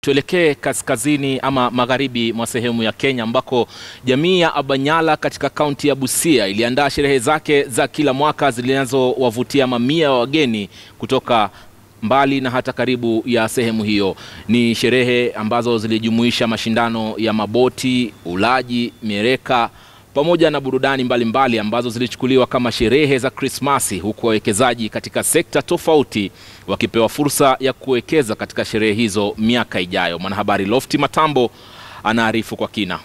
tuelekee kaskazini ama magharibi mwa sehemu ya Kenya ambako jamii ya Abanyala katika kaunti ya Busia iliandaa sherehe zake za kila mwaka zinazowavutia mamia ya wageni kutoka mbali na hata karibu ya sehemu hiyo. Ni sherehe ambazo zilijumuisha mashindano ya maboti, ulaji, mieleka pamoja na burudani mbalimbali mbali ambazo zilichukuliwa kama sherehe za Krismasi, huku wawekezaji katika sekta tofauti wakipewa fursa ya kuwekeza katika sherehe hizo miaka ijayo. Mwanahabari Lofti Matambo anaarifu kwa kina.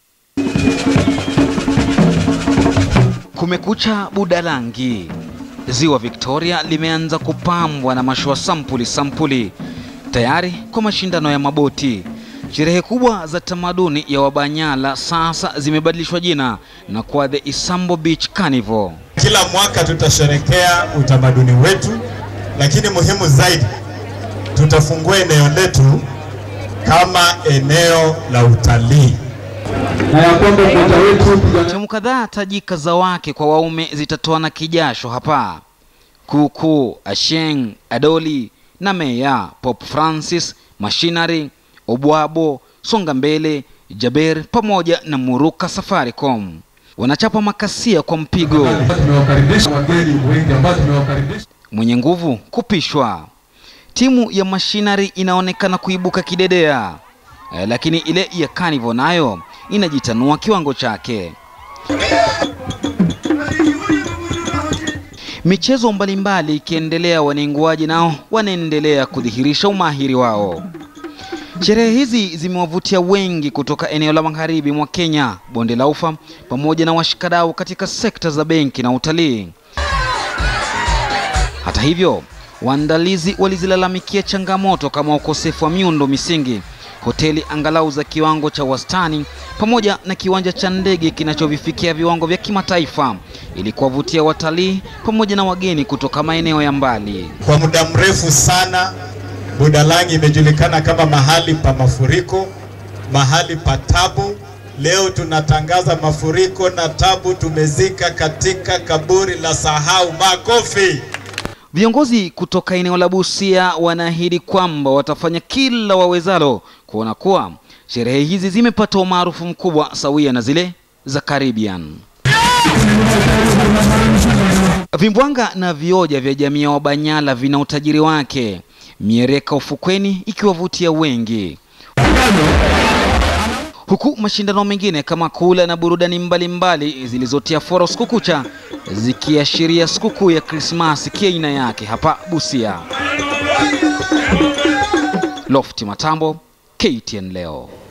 Kumekucha Budalangi. Ziwa Victoria limeanza kupambwa na mashua sampuli sampuli tayari kwa mashindano ya maboti. Sherehe kubwa za tamaduni ya Wabanyala sasa zimebadilishwa jina na kuwa the Isambo Beach Carnival. Kila mwaka tutasherekea utamaduni wetu, lakini muhimu zaidi tutafungua eneo letu kama eneo la utalii na ya kwamba mmoja wetu Timu kadhaa tajika za wake kwa waume zitatoana kijasho hapa. Kuku, Asheng, Adoli na Meya, Pop Francis, Machinery, Obwabo, Songa Mbele, Jaber pamoja na Muruka Safaricom wanachapa makasia kwa mpigo. tumewakaribisha wageni wengi ambao tumewakaribisha Mwenye nguvu kupishwa. Timu ya Machinery inaonekana kuibuka kidedea, eh, lakini ile ya Carnival nayo inajitanua kiwango chake. Michezo mbalimbali ikiendelea, wanenguaji nao wanaendelea kudhihirisha umahiri wao. Sherehe hizi zimewavutia wengi kutoka eneo la magharibi mwa Kenya, bonde la Ufa, pamoja na washikadau katika sekta za benki na utalii. Hata hivyo, waandalizi walizilalamikia changamoto kama ukosefu wa miundo misingi, hoteli angalau za kiwango cha wastani, pamoja na kiwanja cha ndege kinachovifikia viwango vya kimataifa ili kuwavutia watalii pamoja na wageni kutoka maeneo ya mbali. Kwa muda mrefu sana Budalangi imejulikana kama mahali pa mafuriko, mahali pa tabu. Leo tunatangaza mafuriko na tabu tumezika katika kaburi la sahau. Makofi! Viongozi kutoka eneo la Busia wanaahidi kwamba watafanya kila wawezalo kuona kuwa sherehe hizi zimepata umaarufu mkubwa sawia na zile za Caribbean. Vimbwanga na vioja vya jamii ya Wabanyala vina utajiri wake, miereka ufukweni ikiwavutia wengi, huku mashindano mengine kama kula na burudani mbalimbali zilizotia fora usiku kucha zikiashiria sikukuu ya Krismasi kiaina yake hapa Busia. Lofti Matambo, KTN leo.